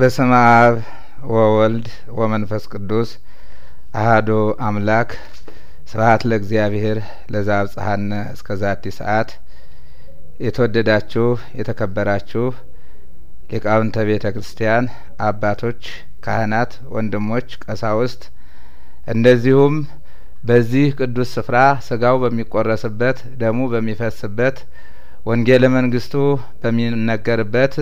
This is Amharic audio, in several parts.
በስመ አብ ወወልድ ወመንፈስ ቅዱስ አህዶ አምላክ ስብሀት ለእግዚአብሔር ለዘአብጽሐነ እስከ ዛቲ ሰዓት የተወደዳችሁ የተከበራችሁ ሊቃውንተ ቤተ ክርስቲያን አባቶች፣ ካህናት፣ ወንድሞች፣ ቀሳውስት እንደዚሁም በዚህ ቅዱስ ስፍራ ስጋው በሚቆረስበት ደሙ በሚፈስበት ወንጌለ መንግስቱ በሚነገርበት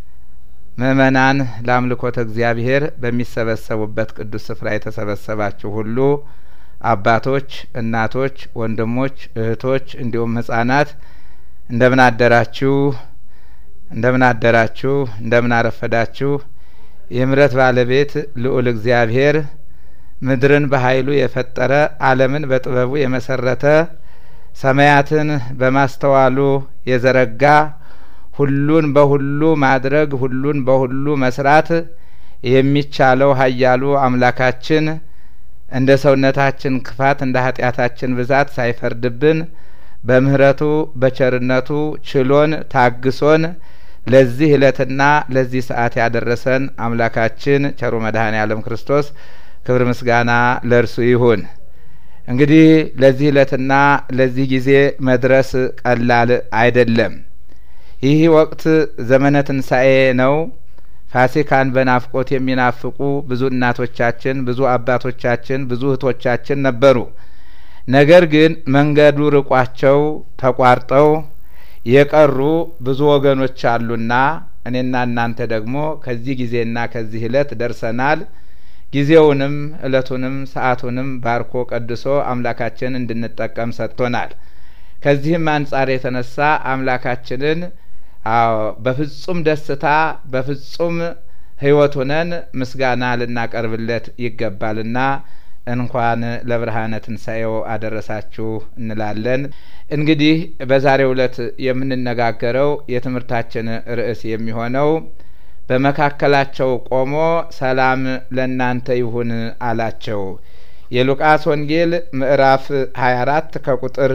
ምእመናን ለአምልኮተ እግዚአብሔር በሚሰበሰቡበት ቅዱስ ስፍራ የተሰበሰባችሁ ሁሉ አባቶች፣ እናቶች፣ ወንድሞች፣ እህቶች እንዲሁም ህጻናት እንደምን አደራችሁ? እንደምን አደራችሁ? እንደምን አረፈዳችሁ? የምሕረት ባለቤት ልዑል እግዚአብሔር ምድርን በኃይሉ የፈጠረ ዓለምን በጥበቡ የመሰረተ ሰማያትን በማስተዋሉ የዘረጋ ሁሉን በሁሉ ማድረግ ሁሉን በሁሉ መስራት የሚቻለው ኃያሉ አምላካችን እንደ ሰውነታችን ክፋት እንደ ኃጢአታችን ብዛት ሳይፈርድብን በምህረቱ በቸርነቱ ችሎን ታግሶን ለዚህ እለትና ለዚህ ሰዓት ያደረሰን አምላካችን ቸሩ መድኃኔ ዓለም ክርስቶስ ክብር ምስጋና ለእርሱ ይሁን። እንግዲህ ለዚህ እለትና ለዚህ ጊዜ መድረስ ቀላል አይደለም። ይህ ወቅት ዘመነ ትንሣኤ ነው። ፋሲካን በናፍቆት የሚናፍቁ ብዙ እናቶቻችን፣ ብዙ አባቶቻችን፣ ብዙ እህቶቻችን ነበሩ። ነገር ግን መንገዱ ርቋቸው ተቋርጠው የቀሩ ብዙ ወገኖች አሉና እኔና እናንተ ደግሞ ከዚህ ጊዜና ከዚህ እለት ደርሰናል። ጊዜውንም እለቱንም ሰዓቱንም ባርኮ ቀድሶ አምላካችን እንድንጠቀም ሰጥቶናል። ከዚህም አንጻር የተነሳ አምላካችንን አዎ በፍጹም ደስታ በፍጹም ሕይወት ሆነን ምስጋና ልናቀርብለት ይገባልና እንኳን ለብርሃነ ትንሣኤው አደረሳችሁ እንላለን። እንግዲህ በዛሬው ዕለት የምንነጋገረው የትምህርታችን ርዕስ የሚሆነው በመካከላቸው ቆሞ ሰላም ለእናንተ ይሁን አላቸው። የሉቃስ ወንጌል ምዕራፍ ሀያ አራት ከቁጥር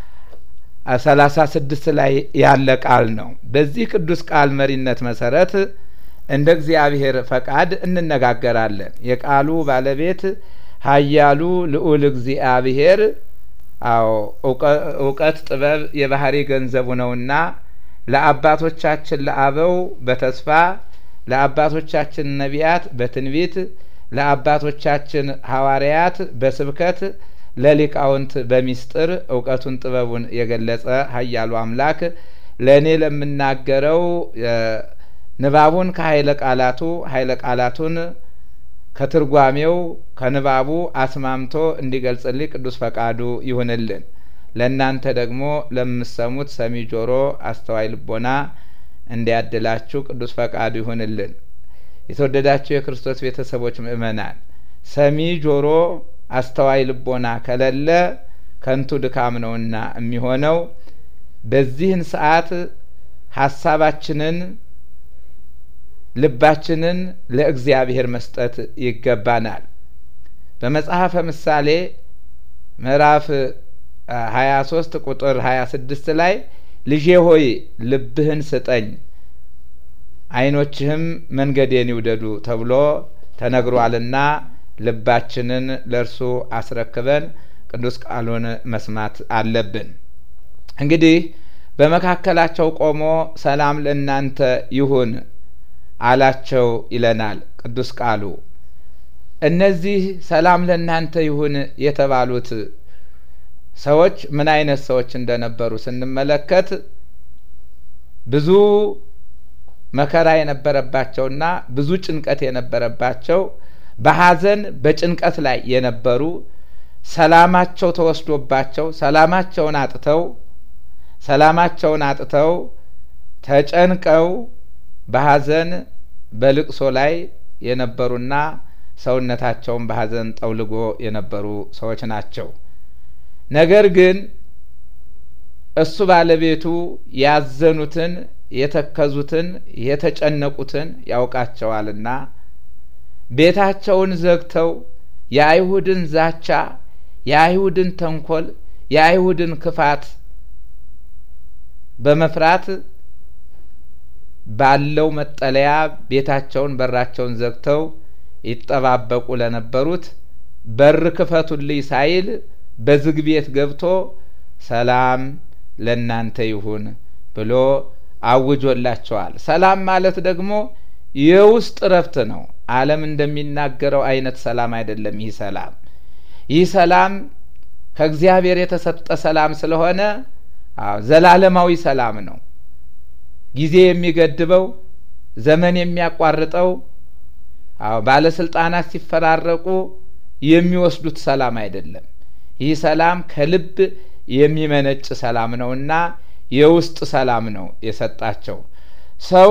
ሰላሳ ስድስት ላይ ያለ ቃል ነው። በዚህ ቅዱስ ቃል መሪነት መሰረት እንደ እግዚአብሔር ፈቃድ እንነጋገራለን። የቃሉ ባለቤት ኃያሉ ልዑል እግዚአብሔር አዎ እውቀት ጥበብ የባህሪ ገንዘቡ ነውና ለአባቶቻችን ለአበው በተስፋ ለአባቶቻችን ነቢያት በትንቢት ለአባቶቻችን ሐዋርያት በስብከት ለሊቃውንት በሚስጥር እውቀቱን ጥበቡን የገለጸ ኃያሉ አምላክ ለእኔ ለምናገረው ንባቡን ከኃይለ ቃላቱ ኃይለ ቃላቱን ከትርጓሜው ከንባቡ አስማምቶ እንዲገልጽልኝ ቅዱስ ፈቃዱ ይሁንልን። ለእናንተ ደግሞ ለምሰሙት ሰሚ ጆሮ አስተዋይ ልቦና እንዲያድላችሁ ቅዱስ ፈቃዱ ይሁንልን። የተወደዳችሁ የክርስቶስ ቤተሰቦች ምእመናን፣ ሰሚ ጆሮ አስተዋይ ልቦና ከሌለ ከንቱ ድካም ነውና የሚሆነው። በዚህን ሰዓት ሀሳባችንን ልባችንን ለእግዚአብሔር መስጠት ይገባናል። በመጽሐፈ ምሳሌ ምዕራፍ ሀያ ሶስት ቁጥር ሀያ ስድስት ላይ ልጄ ሆይ ልብህን ስጠኝ ዓይኖችህም መንገዴን ይውደዱ ተብሎ ተነግሯልና ልባችንን ለእርሱ አስረክበን ቅዱስ ቃሉን መስማት አለብን። እንግዲህ በመካከላቸው ቆሞ ሰላም ለእናንተ ይሁን አላቸው ይለናል ቅዱስ ቃሉ። እነዚህ ሰላም ለእናንተ ይሁን የተባሉት ሰዎች ምን አይነት ሰዎች እንደነበሩ ስንመለከት ብዙ መከራ የነበረባቸውና ብዙ ጭንቀት የነበረባቸው በሐዘን በጭንቀት ላይ የነበሩ ሰላማቸው ተወስዶባቸው ሰላማቸውን አጥተው ሰላማቸውን አጥተው ተጨንቀው በሐዘን በልቅሶ ላይ የነበሩና ሰውነታቸውን በሐዘን ጠውልጎ የነበሩ ሰዎች ናቸው። ነገር ግን እሱ ባለቤቱ ያዘኑትን፣ የተከዙትን፣ የተጨነቁትን ያውቃቸዋልና ቤታቸውን ዘግተው የአይሁድን ዛቻ፣ የአይሁድን ተንኮል፣ የአይሁድን ክፋት በመፍራት ባለው መጠለያ ቤታቸውን በራቸውን ዘግተው ይጠባበቁ ለነበሩት በር ክፈቱልኝ ሳይል በዝግ ቤት ገብቶ ሰላም ለእናንተ ይሁን ብሎ አውጆላቸዋል። ሰላም ማለት ደግሞ የውስጥ እረፍት ነው። ዓለም እንደሚናገረው አይነት ሰላም አይደለም። ይህ ሰላም ይህ ሰላም ከእግዚአብሔር የተሰጠ ሰላም ስለሆነ ዘላለማዊ ሰላም ነው። ጊዜ የሚገድበው ዘመን የሚያቋርጠው አዎ ባለስልጣናት ሲፈራረቁ የሚወስዱት ሰላም አይደለም። ይህ ሰላም ከልብ የሚመነጭ ሰላም ነውና የውስጥ ሰላም ነው የሰጣቸው። ሰው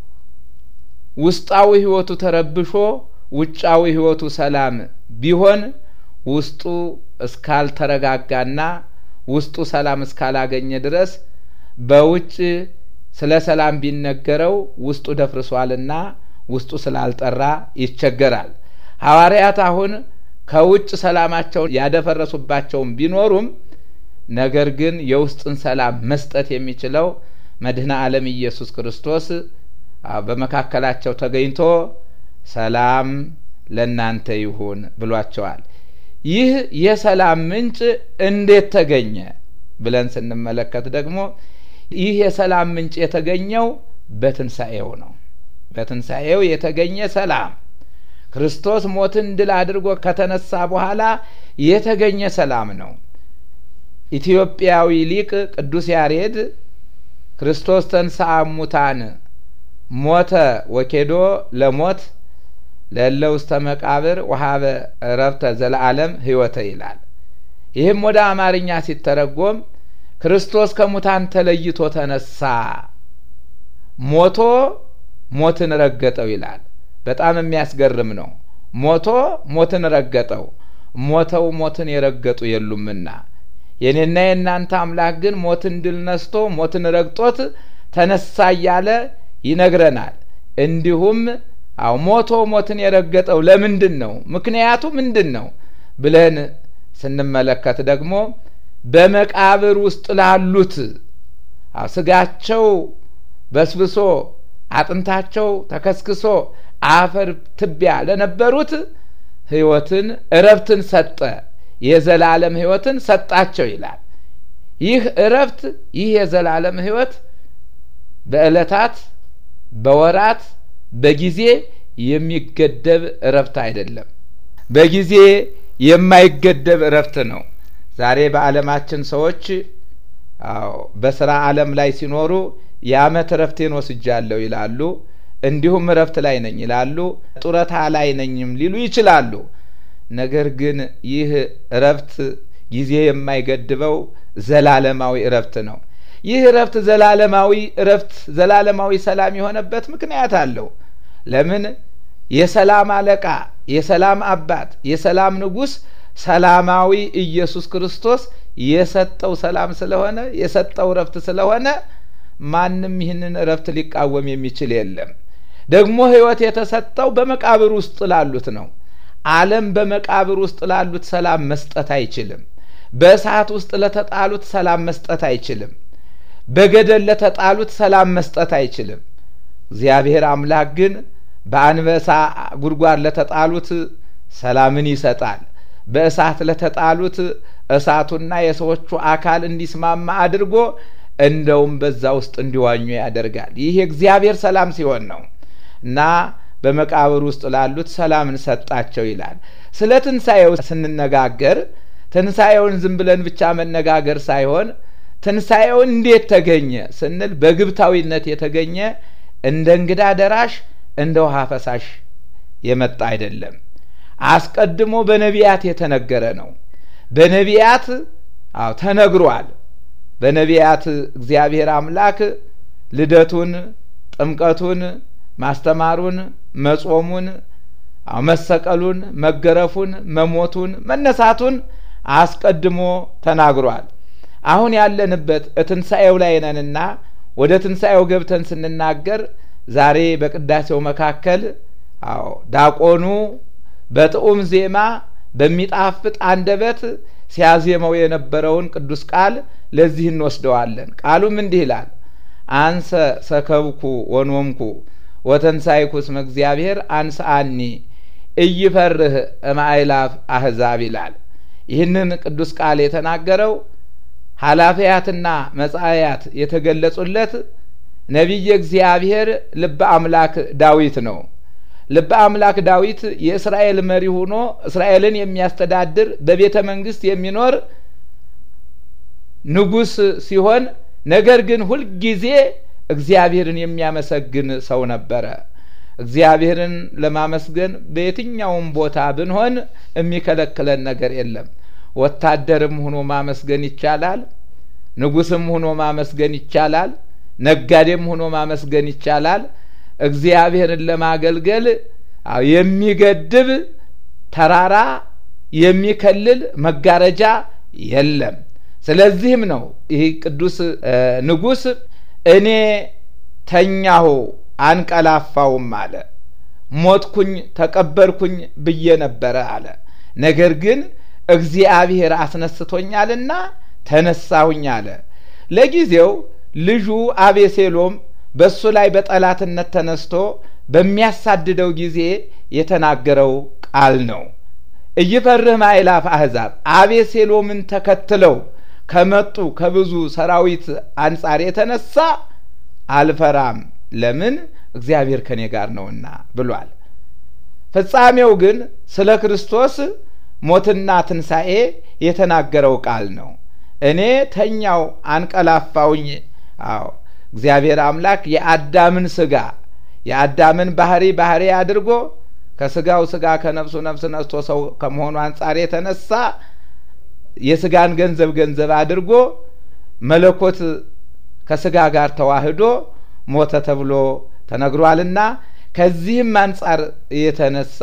ውስጣዊ ሕይወቱ ተረብሾ ውጫዊ ሕይወቱ ሰላም ቢሆን ውስጡ እስካልተረጋጋና ውስጡ ሰላም እስካላገኘ ድረስ በውጭ ስለ ሰላም ቢነገረው ውስጡ ደፍርሷልና ውስጡ ስላልጠራ ይቸገራል። ሐዋርያት አሁን ከውጭ ሰላማቸውን ያደፈረሱባቸውም ቢኖሩም ነገር ግን የውስጥን ሰላም መስጠት የሚችለው መድኃኔ ዓለም ኢየሱስ ክርስቶስ በመካከላቸው ተገኝቶ ሰላም ለእናንተ ይሁን ብሏቸዋል። ይህ የሰላም ምንጭ እንዴት ተገኘ ብለን ስንመለከት ደግሞ ይህ የሰላም ምንጭ የተገኘው በትንሣኤው ነው። በትንሣኤው የተገኘ ሰላም ክርስቶስ ሞትን ድል አድርጎ ከተነሳ በኋላ የተገኘ ሰላም ነው። ኢትዮጵያዊ ሊቅ ቅዱስ ያሬድ ክርስቶስ ተንሥአ እሙታን ሞተ ወኬዶ ለሞት ለእለ ውስተ መቃብር ወሀበ ዕረፍተ ዘለዓለም ሕይወተ ይላል። ይህም ወደ አማርኛ ሲተረጎም ክርስቶስ ከሙታን ተለይቶ ተነሳ፣ ሞቶ ሞትን ረገጠው ይላል። በጣም የሚያስገርም ነው። ሞቶ ሞትን ረገጠው። ሞተው ሞትን የረገጡ የሉምና የኔና የእናንተ አምላክ ግን ሞትን ድል ነስቶ ሞትን ረግጦት ተነሳ እያለ ይነግረናል። እንዲሁም አው ሞቶ ሞትን የረገጠው ለምንድን ነው? ምክንያቱ ምንድን ነው ብለን ስንመለከት ደግሞ በመቃብር ውስጥ ላሉት አው ስጋቸው በስብሶ አጥንታቸው ተከስክሶ አፈር ትቢያ ለነበሩት ሕይወትን እረፍትን ሰጠ። የዘላለም ሕይወትን ሰጣቸው ይላል። ይህ እረፍት ይህ የዘላለም ሕይወት በዕለታት በወራት በጊዜ የሚገደብ እረፍት አይደለም። በጊዜ የማይገደብ እረፍት ነው። ዛሬ በዓለማችን ሰዎች አዎ በስራ ዓለም ላይ ሲኖሩ የዓመት እረፍቴን ወስጃለሁ ይላሉ። እንዲሁም እረፍት ላይ ነኝ ይላሉ። ጡረታ ላይ ነኝም ሊሉ ይችላሉ። ነገር ግን ይህ እረፍት ጊዜ የማይገድበው ዘላለማዊ እረፍት ነው። ይህ እረፍት ዘላለማዊ እረፍት ዘላለማዊ ሰላም የሆነበት ምክንያት አለው። ለምን? የሰላም አለቃ የሰላም አባት የሰላም ንጉሥ ሰላማዊ ኢየሱስ ክርስቶስ የሰጠው ሰላም ስለሆነ የሰጠው እረፍት ስለሆነ ማንም ይህንን እረፍት ሊቃወም የሚችል የለም። ደግሞ ሕይወት የተሰጠው በመቃብር ውስጥ ላሉት ነው። ዓለም በመቃብር ውስጥ ላሉት ሰላም መስጠት አይችልም። በእሳት ውስጥ ለተጣሉት ሰላም መስጠት አይችልም። በገደል ለተጣሉት ሰላም መስጠት አይችልም። እግዚአብሔር አምላክ ግን በአንበሳ ጉድጓድ ለተጣሉት ሰላምን ይሰጣል። በእሳት ለተጣሉት እሳቱና የሰዎቹ አካል እንዲስማማ አድርጎ እንደውም በዛ ውስጥ እንዲዋኙ ያደርጋል። ይህ የእግዚአብሔር ሰላም ሲሆን ነው እና በመቃብር ውስጥ ላሉት ሰላምን ሰጣቸው ይላል። ስለ ትንሣኤው ስንነጋገር ትንሣኤውን ዝም ብለን ብቻ መነጋገር ሳይሆን ትንሣኤው እንዴት ተገኘ ስንል በግብታዊነት የተገኘ እንደ እንግዳ ደራሽ እንደ ውሃ ፈሳሽ የመጣ አይደለም። አስቀድሞ በነቢያት የተነገረ ነው። በነቢያት አዎ ተነግሯል። በነቢያት እግዚአብሔር አምላክ ልደቱን፣ ጥምቀቱን፣ ማስተማሩን፣ መጾሙን፣ መሰቀሉን፣ መገረፉን፣ መሞቱን፣ መነሳቱን አስቀድሞ ተናግሯል። አሁን ያለንበት ትንሣኤው ላይ ነንና ወደ ትንሣኤው ገብተን ስንናገር ዛሬ በቅዳሴው መካከል አዎ ዳቆኑ በጥዑም ዜማ በሚጣፍጥ አንደበት ሲያዜመው የነበረውን ቅዱስ ቃል ለዚህ እንወስደዋለን። ቃሉም እንዲህ ይላል። አንሰ ሰከብኩ ወኖምኩ ወተንሳይኩ እስመ እግዚአብሔር አንስአኒ እይፈርህ እማይላፍ አህዛብ ይላል። ይህንን ቅዱስ ቃል የተናገረው ኃላፊያትና መጻእያት የተገለጹለት ነቢየ እግዚአብሔር ልበ አምላክ ዳዊት ነው። ልበ አምላክ ዳዊት የእስራኤል መሪ ሆኖ እስራኤልን የሚያስተዳድር በቤተ መንግስት የሚኖር ንጉሥ ሲሆን ነገር ግን ሁልጊዜ እግዚአብሔርን የሚያመሰግን ሰው ነበረ። እግዚአብሔርን ለማመስገን በየትኛውም ቦታ ብንሆን የሚከለክለን ነገር የለም። ወታደርም ሆኖ ማመስገን ይቻላል። ንጉስም ሆኖ ማመስገን ይቻላል። ነጋዴም ሆኖ ማመስገን ይቻላል። እግዚአብሔርን ለማገልገል የሚገድብ ተራራ የሚከልል መጋረጃ የለም። ስለዚህም ነው ይህ ቅዱስ ንጉሥ እኔ ተኛሁ አንቀላፋውም አለ። ሞትኩኝ ተቀበርኩኝ ብዬ ነበረ አለ። ነገር ግን እግዚአብሔር አስነስቶኛልና ተነሳሁኝ አለ። ለጊዜው ልጁ አቤሴሎም በእሱ ላይ በጠላትነት ተነስቶ በሚያሳድደው ጊዜ የተናገረው ቃል ነው። እይፈርህ ማይላፍ አሕዛብ አቤሴሎምን ተከትለው ከመጡ ከብዙ ሰራዊት አንጻር የተነሳ አልፈራም፣ ለምን እግዚአብሔር ከኔ ጋር ነውና ብሏል። ፍጻሜው ግን ስለ ክርስቶስ ሞትና ትንሣኤ የተናገረው ቃል ነው። እኔ ተኛው አንቀላፋውኝ። አዎ እግዚአብሔር አምላክ የአዳምን ስጋ የአዳምን ባህሪ ባህሪ አድርጎ ከስጋው ስጋ ከነፍሱ ነፍስ ነስቶ ሰው ከመሆኑ አንጻር የተነሳ የስጋን ገንዘብ ገንዘብ አድርጎ መለኮት ከስጋ ጋር ተዋህዶ ሞተ ተብሎ ተነግሯልና ከዚህም አንጻር የተነሳ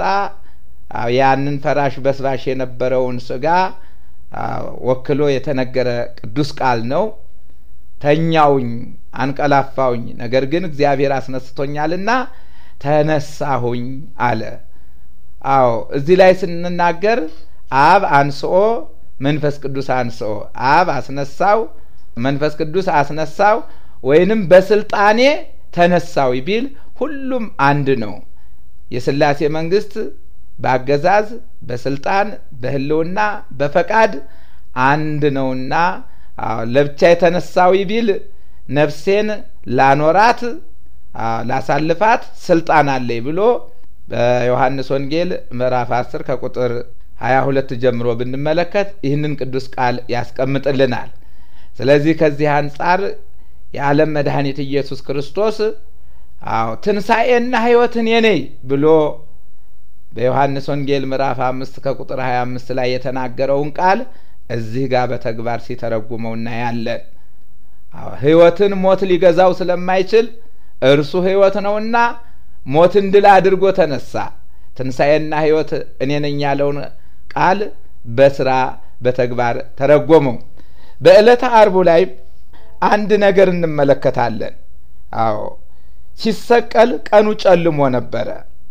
ያንን ፈራሽ በስባሽ የነበረውን ስጋ ወክሎ የተነገረ ቅዱስ ቃል ነው። ተኛውኝ አንቀላፋውኝ፣ ነገር ግን እግዚአብሔር አስነስቶኛልና ተነሳሁኝ አለ። አዎ እዚህ ላይ ስንናገር አብ አንስኦ መንፈስ ቅዱስ አንስኦ፣ አብ አስነሳው መንፈስ ቅዱስ አስነሳው ወይንም በስልጣኔ ተነሳው ቢል ሁሉም አንድ ነው። የስላሴ መንግስት በአገዛዝ በስልጣን በህልውና በፈቃድ አንድ ነውና ለብቻ የተነሳው ቢል ነፍሴን ላኖራት ላሳልፋት ስልጣን አለኝ ብሎ በዮሐንስ ወንጌል ምዕራፍ አስር ከቁጥር ሀያ ሁለት ጀምሮ ብንመለከት ይህንን ቅዱስ ቃል ያስቀምጥልናል። ስለዚህ ከዚህ አንጻር የዓለም መድኃኒት ኢየሱስ ክርስቶስ አዎ ትንሣኤና ሕይወት እኔ ነኝ ብሎ በዮሐንስ ወንጌል ምዕራፍ አምስት ከቁጥር ሀያ አምስት ላይ የተናገረውን ቃል እዚህ ጋር በተግባር ሲተረጉመው እናያለን። ሕይወትን ሞት ሊገዛው ስለማይችል እርሱ ሕይወት ነውና ሞትን ድል አድርጎ ተነሳ። ትንሣኤና ሕይወት እኔ ነኝ ያለውን ቃል በስራ በተግባር ተረጎመው። በዕለተ አርቡ ላይ አንድ ነገር እንመለከታለን። አዎ ሲሰቀል ቀኑ ጨልሞ ነበረ፣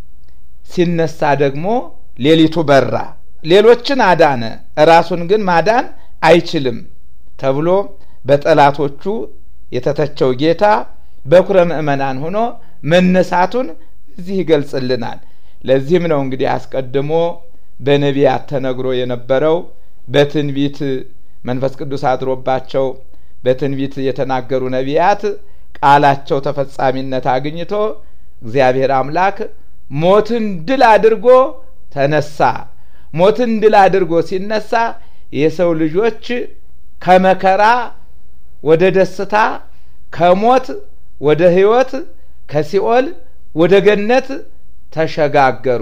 ሲነሳ ደግሞ ሌሊቱ በራ። ሌሎችን አዳነ፣ ራሱን ግን ማዳን አይችልም ተብሎ በጠላቶቹ የተተቸው ጌታ በኩረ ምእመናን ሆኖ መነሳቱን እዚህ ይገልጽልናል። ለዚህም ነው እንግዲህ አስቀድሞ በነቢያት ተነግሮ የነበረው በትንቢት መንፈስ ቅዱስ አድሮባቸው በትንቢት የተናገሩ ነቢያት ቃላቸው ተፈጻሚነት አግኝቶ እግዚአብሔር አምላክ ሞትን ድል አድርጎ ተነሳ። ሞትን ድል አድርጎ ሲነሳ የሰው ልጆች ከመከራ ወደ ደስታ፣ ከሞት ወደ ሕይወት፣ ከሲኦል ወደ ገነት ተሸጋገሩ።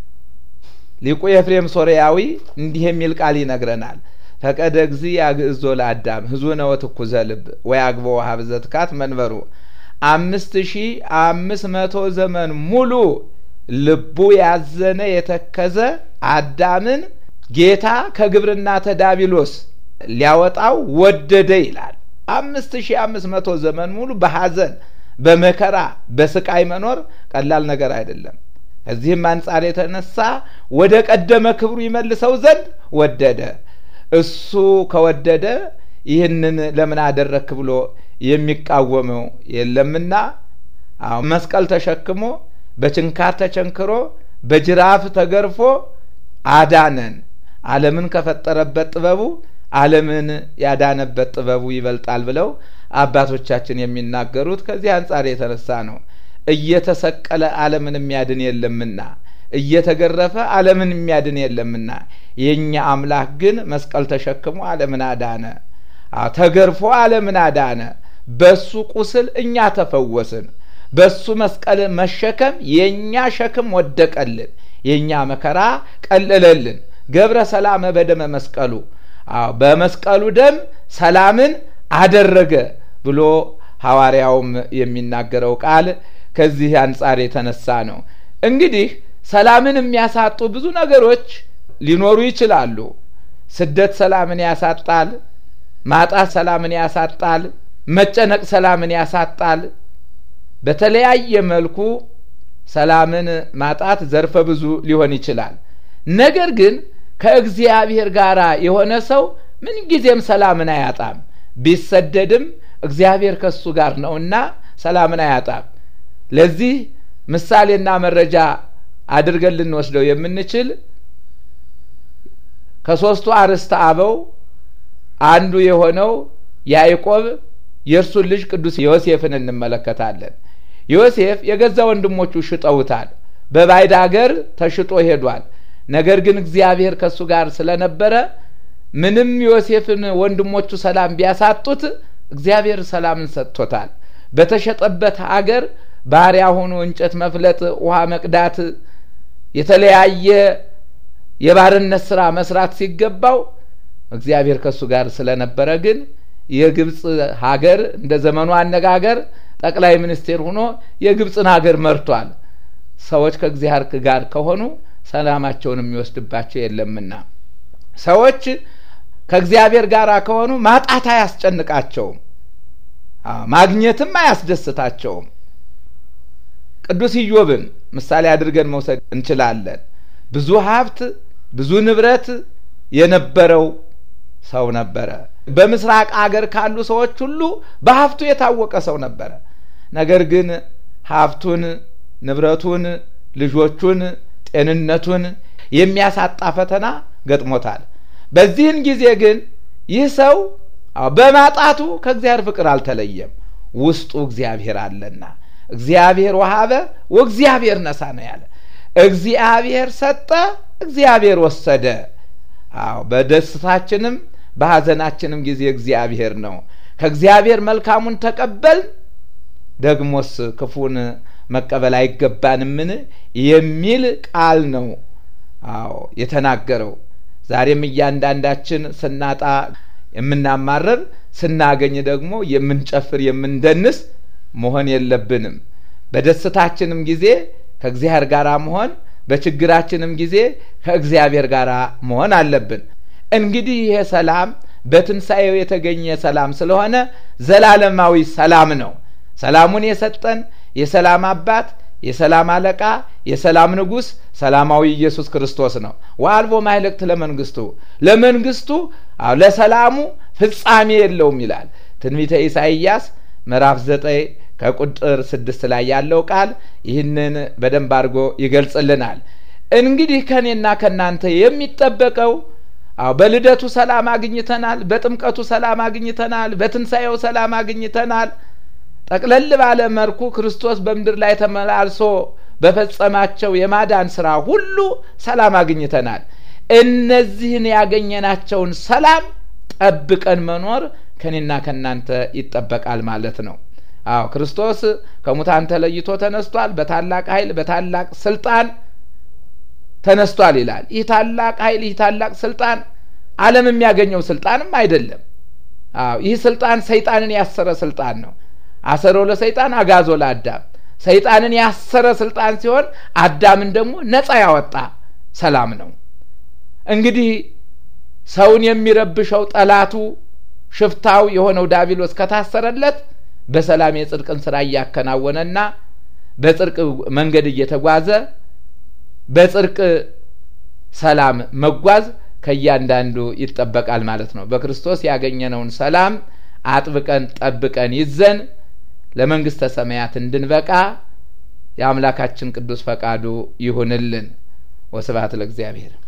ሊቁ ኤፍሬም ሶርያዊ እንዲህ የሚል ቃል ይነግረናል። ፈቀደ እግዚ ያግዕዞ ለአዳም ህዙነ ወትኩዘ ልብ ወያግቦ ሀብዘ ትካት መንበሩ አምስት ሺ አምስት መቶ ዘመን ሙሉ ልቡ ያዘነ የተከዘ አዳምን ጌታ ከግብርና ተዳቢሎስ ሊያወጣው ወደደ ይላል። አምስት ሺ አምስት መቶ ዘመን ሙሉ በሐዘን በመከራ በስቃይ መኖር ቀላል ነገር አይደለም። ከዚህም አንጻር የተነሳ ወደ ቀደመ ክብሩ ይመልሰው ዘንድ ወደደ። እሱ ከወደደ ይህንን ለምን አደረክ ብሎ የሚቃወመው የለምና መስቀል ተሸክሞ በችንካር ተቸንክሮ በጅራፍ ተገርፎ አዳነን። ዓለምን ከፈጠረበት ጥበቡ ዓለምን ያዳነበት ጥበቡ ይበልጣል ብለው አባቶቻችን የሚናገሩት ከዚህ አንጻር የተነሳ ነው። እየተሰቀለ ዓለምን የሚያድን የለምና፣ እየተገረፈ ዓለምን የሚያድን የለምና፣ የእኛ አምላክ ግን መስቀል ተሸክሞ ዓለምን አዳነ። ተገርፎ ዓለምን አዳነ። በሱ ቁስል እኛ ተፈወስን። በሱ መስቀል መሸከም የእኛ ሸክም ወደቀልን፣ የእኛ መከራ ቀለለልን። ገብረ ሰላመ በደመ መስቀሉ በመስቀሉ ደም ሰላምን አደረገ ብሎ ሐዋርያውም የሚናገረው ቃል ከዚህ አንጻር የተነሳ ነው። እንግዲህ ሰላምን የሚያሳጡ ብዙ ነገሮች ሊኖሩ ይችላሉ። ስደት ሰላምን ያሳጣል። ማጣት ሰላምን ያሳጣል። መጨነቅ ሰላምን ያሳጣል። በተለያየ መልኩ ሰላምን ማጣት ዘርፈ ብዙ ሊሆን ይችላል። ነገር ግን ከእግዚአብሔር ጋር የሆነ ሰው ምንጊዜም ሰላምን አያጣም። ቢሰደድም እግዚአብሔር ከሱ ጋር ነውና ሰላምን አያጣም። ለዚህ ምሳሌና መረጃ አድርገን ልንወስደው የምንችል ከሦስቱ አርዕስተ አበው አንዱ የሆነው ያዕቆብ የእርሱን ልጅ ቅዱስ ዮሴፍን እንመለከታለን። ዮሴፍ የገዛ ወንድሞቹ ሽጠውታል። በባዕድ አገር ተሽጦ ሄዷል። ነገር ግን እግዚአብሔር ከእሱ ጋር ስለነበረ ምንም ዮሴፍን ወንድሞቹ ሰላም ቢያሳጡት እግዚአብሔር ሰላምን ሰጥቶታል። በተሸጠበት አገር ባሪያ ሆኖ እንጨት መፍለጥ፣ ውሃ መቅዳት፣ የተለያየ የባርነት ስራ መስራት ሲገባው እግዚአብሔር ከእሱ ጋር ስለነበረ ግን የግብፅ ሀገር እንደ ዘመኑ አነጋገር ጠቅላይ ሚኒስቴር ሆኖ የግብፅን ሀገር መርቷል። ሰዎች ከእግዚአብሔር ጋር ከሆኑ ሰላማቸውን የሚወስድባቸው የለምና ሰዎች ከእግዚአብሔር ጋር ከሆኑ ማጣት አያስጨንቃቸውም፣ ማግኘትም አያስደስታቸውም። ቅዱስ ኢዮብን ምሳሌ አድርገን መውሰድ እንችላለን። ብዙ ሀብት ብዙ ንብረት የነበረው ሰው ነበረ። በምስራቅ አገር ካሉ ሰዎች ሁሉ በሀብቱ የታወቀ ሰው ነበረ። ነገር ግን ሀብቱን፣ ንብረቱን፣ ልጆቹን፣ ጤንነቱን የሚያሳጣ ፈተና ገጥሞታል። በዚህን ጊዜ ግን ይህ ሰው በማጣቱ ከእግዚአብሔር ፍቅር አልተለየም። ውስጡ እግዚአብሔር አለና እግዚአብሔር ወሀበ ወእግዚአብሔር ነሳ ነው ያለ። እግዚአብሔር ሰጠ፣ እግዚአብሔር ወሰደ። አዎ በደስታችንም በሐዘናችንም ጊዜ እግዚአብሔር ነው። ከእግዚአብሔር መልካሙን ተቀበል፣ ደግሞስ ክፉን መቀበል አይገባንምን የሚል ቃል ነው። አዎ የተናገረው። ዛሬም እያንዳንዳችን ስናጣ የምናማረር ስናገኝ ደግሞ የምንጨፍር የምንደንስ መሆን የለብንም። በደስታችንም ጊዜ ከእግዚአብሔር ጋር መሆን፣ በችግራችንም ጊዜ ከእግዚአብሔር ጋር መሆን አለብን። እንግዲህ ይሄ ሰላም በትንሣኤው የተገኘ ሰላም ስለሆነ ዘላለማዊ ሰላም ነው። ሰላሙን የሰጠን የሰላም አባት የሰላም አለቃ የሰላም ንጉሥ ሰላማዊ ኢየሱስ ክርስቶስ ነው። ወአልቦ ማይለቅት ለመንግስቱ ለመንግስቱ ለሰላሙ ፍጻሜ የለውም ይላል ትንቢተ ኢሳይያስ ምዕራፍ ዘጠኝ ከቁጥር ስድስት ላይ ያለው ቃል ይህንን በደንብ አድርጎ ይገልጽልናል። እንግዲህ ከእኔና ከእናንተ የሚጠበቀው አዎ በልደቱ ሰላም አግኝተናል፣ በጥምቀቱ ሰላም አግኝተናል፣ በትንሣኤው ሰላም አግኝተናል። ጠቅለል ባለ መልኩ ክርስቶስ በምድር ላይ ተመላልሶ በፈጸማቸው የማዳን ስራ ሁሉ ሰላም አግኝተናል። እነዚህን ያገኘናቸውን ሰላም ጠብቀን መኖር ከኔና ከእናንተ ይጠበቃል ማለት ነው። አዎ ክርስቶስ ከሙታን ተለይቶ ተነስቷል። በታላቅ ኃይል በታላቅ ስልጣን ተነስቷል ይላል። ይህ ታላቅ ኃይል ይህ ታላቅ ስልጣን ዓለም የሚያገኘው ስልጣንም አይደለም። አዎ ይህ ስልጣን ሰይጣንን ያሰረ ስልጣን ነው። አሰሮ ለሰይጣን አጋዞ ለአዳም ሰይጣንን ያሰረ ስልጣን ሲሆን አዳምን ደግሞ ነፃ ያወጣ ሰላም ነው። እንግዲህ ሰውን የሚረብሸው ጠላቱ ሽፍታው የሆነው ዳቢሎስ ከታሰረለት በሰላም የጽድቅን ስራ እያከናወነና በጽድቅ መንገድ እየተጓዘ በጽድቅ ሰላም መጓዝ ከእያንዳንዱ ይጠበቃል ማለት ነው። በክርስቶስ ያገኘነውን ሰላም አጥብቀን ጠብቀን ይዘን ለመንግስተ ሰማያት እንድንበቃ የአምላካችን ቅዱስ ፈቃዱ ይሁንልን። ወስብሐት ለእግዚአብሔር።